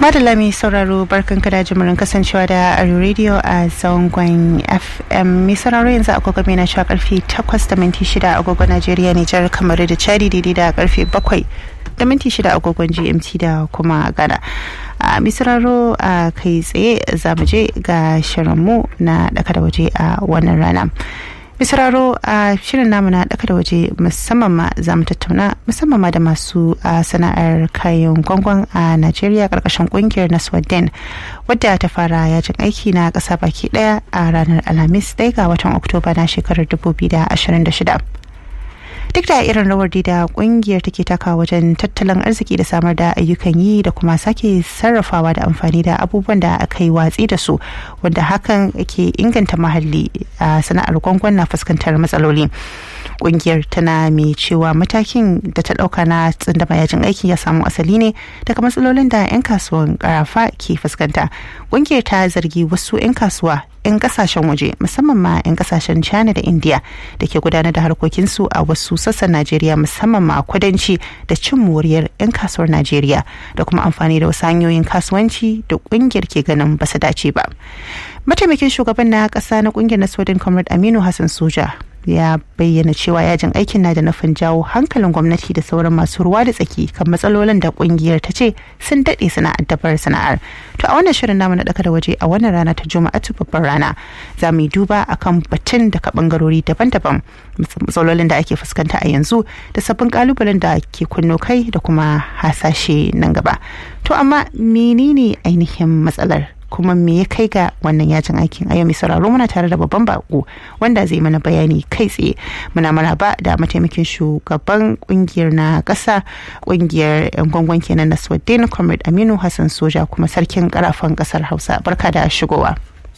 madalla mai sauraro barkan kada jimurin kasancewa da Arewa Radio a zangon FM mai sauraro yanzu agogo mai na cewa karfe 8 da minti 6 agogon Najeriya Nijar kamar da Chadi daidai da karfe 7 da minti 6 agogon GMT da kuma Ghana. a misraro a kai tsaye za mu je ga shirinmu na daka da waje a wannan rana misraro a shirin namu na daka da waje musamman ma za mu tattauna musamman ma da masu sana'ar kayan gwangwan a najeriya karkashin kungiyar naswadden wadda ta fara yajin aiki na kasa baki daya a ranar alhamis ɗaya ga watan oktoba na shekarar 2026 duk da irin rawar da kungiyar take taka wajen tattalin arziki da samar da ayyukan yi da kuma sake sarrafawa da amfani da abubuwan da aka yi watsi da su wanda hakan ke inganta mahalli a sana'ar gwangwan na fuskantar matsaloli kungiyar tana mai cewa matakin da ta dauka na tsindama yajin aiki ya samu asali ne daga matsalolin da 'yan kasuwan karafa ke fuskanta kungiyar ta zargi wasu 'yan kasuwa 'yan kasashen waje musamman ma 'yan kasashen china da india da ke gudanar da harkokinsu a wasu sassan najeriya musamman ma kudanci da cin moriyar 'yan kasuwar najeriya da kuma amfani da wasu hanyoyin kasuwanci da kungiyar ke ganin ba su dace ba mataimakin shugaban na kasa na kungiyar na sweden comrade aminu hassan soja ya bayyana cewa yajin aikin na da nufin jawo hankalin gwamnati da sauran masu ruwa da tsaki kan matsalolin da kungiyar ta ce sun daɗe suna addabar sana'ar to a wannan shirin namu na ɗaka da waje a wannan rana ta juma'a babbar rana za mu yi duba akan batun daga bangarori daban-daban matsalolin da ake fuskanta a yanzu da sabbin kalubalen da ke kunno kai da kuma hasashe nan gaba to amma menene ainihin matsalar kuma me ya kai ga wannan yajin aikin a yau mai sauraro muna tare da babban bako wanda zai mana bayani kai tsaye muna maraba da mataimakin shugaban kungiyar na kasa kungiyar yan gwangwan kenan na swadin comrade aminu hassan soja kuma sarkin karafan kasar hausa barka da shigowa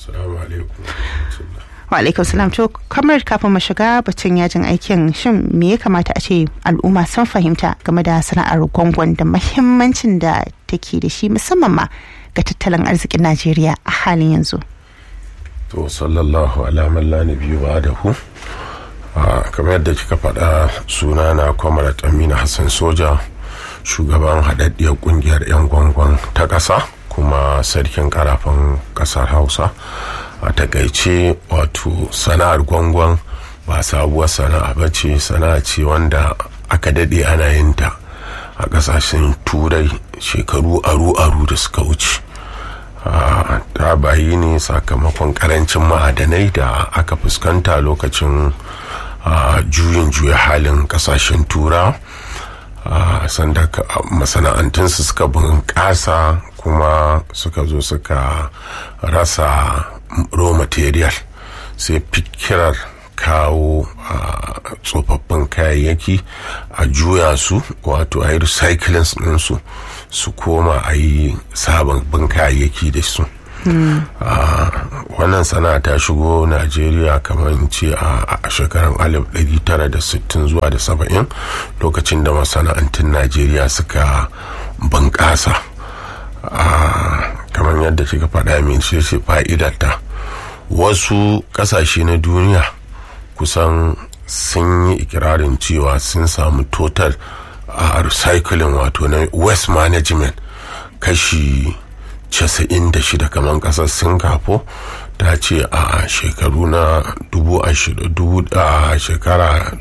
wa alaikum salam to kamar kafin mu shiga batun yajin aikin shin me ya kamata a ce al'umma sun fahimta game da sana'ar gwangwan da mahimmancin da take da shi musamman ma ga tattalin arzikin najeriya a halin yanzu to sallallahu ala la biyu ba da hu kamar yadda kika faɗa suna na kwamarat amina hassan soja shugaban haɗaɗɗiyar ƙungiyar 'yan gwangwan ta ƙasa kuma sarkin karafan ƙasar hausa a takaice wato sana'ar gwangwan ba sabuwar sana'a ba ce sana'a ce wanda aka daɗe ana yin ta a ƙasashen turai shekaru aru-aru da suka wuce ta bayi ne sakamakon karancin ma'adanai da aka fuskanta lokacin juyin juya halin ƙasashen tura sanda masana'antunsu suka bunƙasa kuma suka zo suka rasa raw material sai fikirar kawo tsofaffin kayayyaki a juya su wato a yi recycling ɗinsu su koma a yi sababbin kayayyaki da su wannan sana ta shigo najeriya kamar ce a shekarun 1960 zuwa da 70 lokacin da masana'antun najeriya suka bunƙasa kamar yadda kika faɗa min ce fa'idarta wasu ƙasashe na duniya kusan sun yi ikirarin cewa sun samu total a uh, recycling wato na waste management kashi 96 kamar kasar singapore ta ce a uh, shekaru na uh, shekara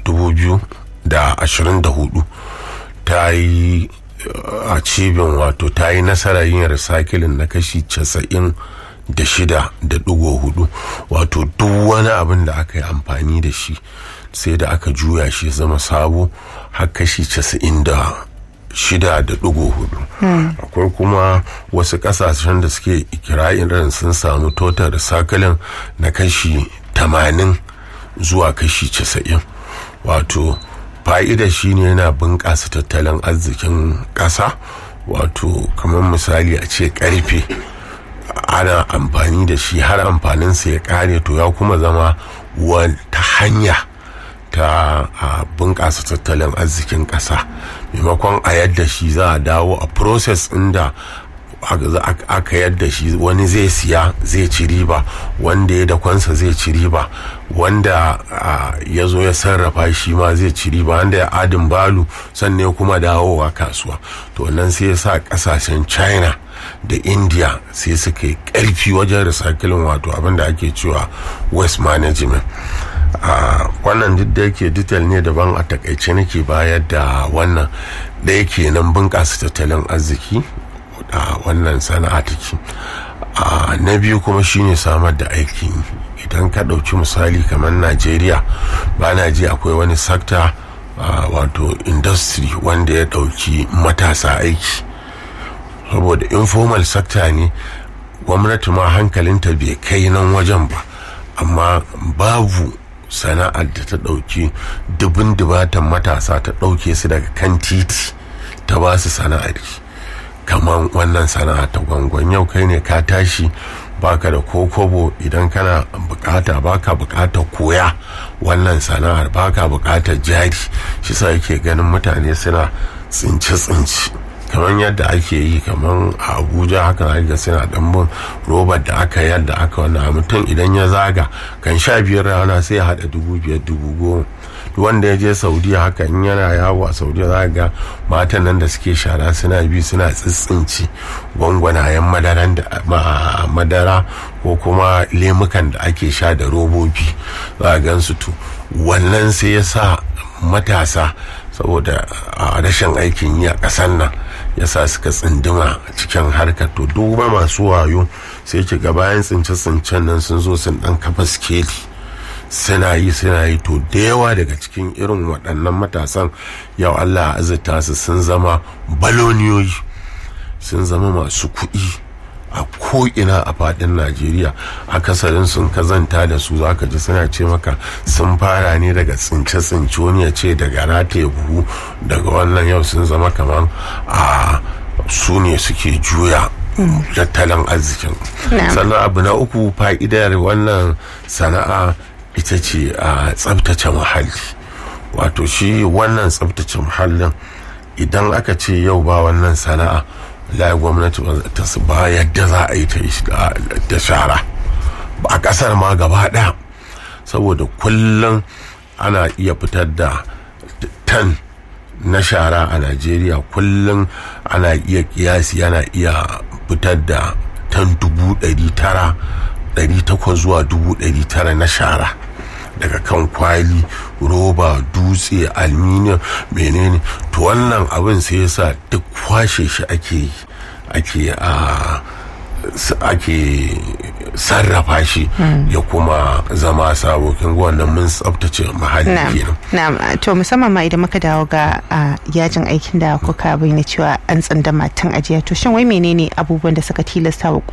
2024 ta yi a cibin wato ta yi nasarar yin recycling na kashi 90 da shida da ɗigo hudu wato duk wani abin da aka yi amfani da shi sai da aka juya shi zama sabo har kashi casa'in da shida da ɗigo hudu akwai kuma wasu ƙasashen da suke ikirarin sun samu total recycling na kashi tamanin zuwa kashi casa'in wato fa'ida shine yana bunƙasa tattalin arzikin ƙasa wato kamar misali a ce ƙarfe ana amfani da shi har amfaninsa ya kare to ya kuma zama wata hanya ta bunƙasa tattalin arzikin ƙasa maimakon a yadda shi za a dawo a process inda aka yadda shi wani zai siya zai ci riba wanda ya dakonsa zai ci riba wanda ya zo ya sarrafa shi ma zai ci riba wanda ya adin balu sannan kuma dawowa kasuwa to nan sai ya sa kasashen china da india sai suka yi karfi wajen recycling wato abinda ake cewa waste management wannan duk da yake detail ne daban a takaice nake bayar da wannan da yake nan bunƙasa tattalin arziki a wannan sana'a take na biyu kuma shine samar da aikin idan ka ɗauki misali kamar najeriya ba na ji akwai wani sakta wato industry wanda ya ɗauki matasa aiki saboda informal sector ne gwamnati ma hankalinta bai kai nan wajen ba amma babu sana'ar da ta ɗauki dubin dubatan matasa ta ɗauke su daga kan titi ta ba su sana'ar kamar wannan sana'a ta gwangwan yau kai ne ka tashi baka da kokobo idan kana bukata baka bukata koya wannan sana'ar baka bukatar jari shi sa yake ganin mutane suna tsince-tsince kamar yadda ake yi kamar a abuja haka ga suna dambun robar da aka yadda aka wani mutum idan ya zaga kan sha biyar rana sai ya haɗa dubu biyar dubu goma wanda ya je saudiya haka in yana yawo a saudiya za ga matan nan da suke shara suna bi suna tsitsinci gwangwanayen madara ko kuma lemukan da ake sha da robobi za a gan su to wannan sai ya sa matasa saboda a rashin aikin yi a ƙasar nan ya sa suka tsinduma cikin harkar to duba masu wayo sai ki ga bayan tsince-tsincen nan sun zo sun ɗan kafa skeli suna yi suna yi to da yawa daga cikin irin waɗannan matasan yau allah azurta su sun zama baloniyoyi sun zama masu kuɗi a ko'ina a faɗin najeriya akasarin sun kazanta da su zaka ji suna ce maka sun fara ne daga tsince-tsince wani ya ce daga rataye buhu daga wannan yau sun zama kamar a su ne suke juya tattalin arzikin sannan abu na uku fa'idar wannan sana'a ita ce a tsabtace muhalli wato shi wannan tsabtace muhallin idan aka ce yau ba wannan sana'a la gwamnati ta ba yadda za a yi ta da shara a kasar ma gaba daya saboda kullum ana iya fitar da tan na shara a najeriya kullum ana iya kiyasi ana iya fitar da tan dubu ɗari tara ɗari takwas zuwa dubu ɗari tara na shara daga kan kwali roba dutse aluminium menene to wannan abin sai yasa duk kwashe shi ake yi ake a ake sarrafa shi ya kuma zama sabo kin wannan mun tsabtace muhalli kenan na'am to musamman ma idan muka dawo ga yajin aikin da kuka bayyana cewa an tsandama tun ajiya to shin wai menene abubuwan da suka tilasta wa